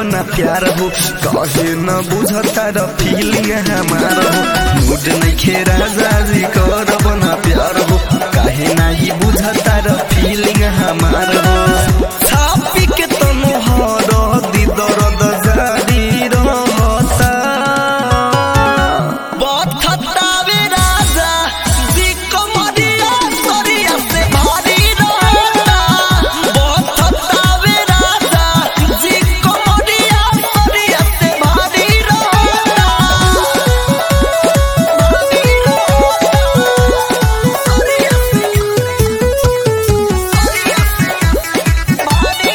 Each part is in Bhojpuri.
ना प्यार हो कहे न बुझता र फीलिंग हमार हो मूड नहीं खेरा जाजी करब ना प्यार हो काहे नाही बुझता र फीलिंग हमार हो छापी के तनु हर दी दर्द जारी रहता बथतावे राजा जी कमरिया सरिया से भारी रहता बथतावे राजा जी कमरिया सरिया से भारी रहता भारी रहता सरिया से सरिया से भारी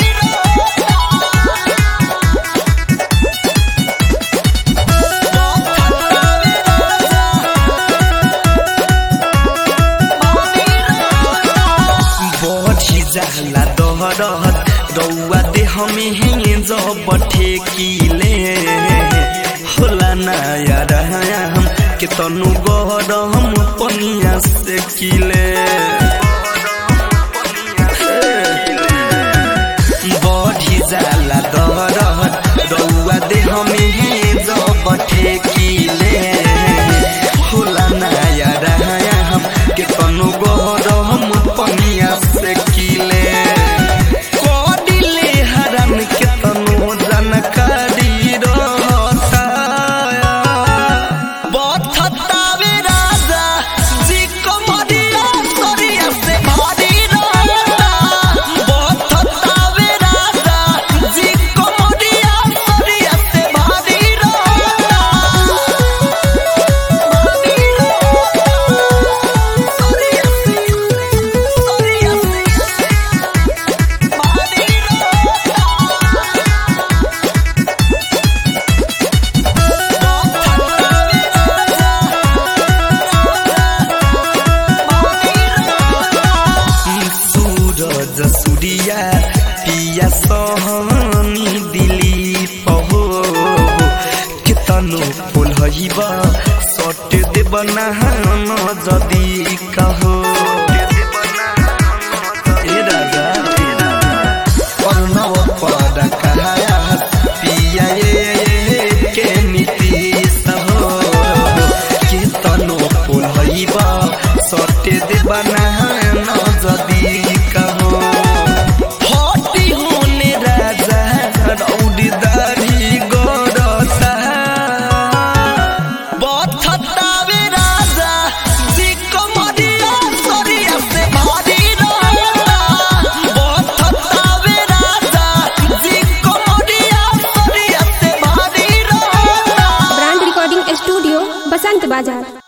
बढ़ी जाला दहरत रौआ देह में हेंगे जब ठेकीले होला नया हम के तनु गरम पनिया से किले बढ़ी जाला दहरत रौआ देह में हेंगे जब ठेकीले होला नया हम के तनु गरम पनिया से किले कडिले हरन के तनु जानकारी रहता बथतावे राजा जी कमरिया सरिया से भारी रहता बथतावे राजा जी कमरिया सरिया से भारी रहता भारी रहता सरिया से सरिया से भारी सूरज सूर्या पिया सहनी दिली पहो केतनो फुल हइब सट देब नहान जदी कहो ए राजा अर्णव पद कहाया पिया ए के नीतीश हो केतनो फुल हइब सट देब नहान जदी कहो हटी होने राजा रौडी दाढ़ी गरता बथतावे राजा जी कमरिया सरिया से भारी रहता बथतावे राजा जी कमरिया सरिया से भारी रहता ब्रांड रिकॉर्डिंग स्टूडियो बसंत बाजार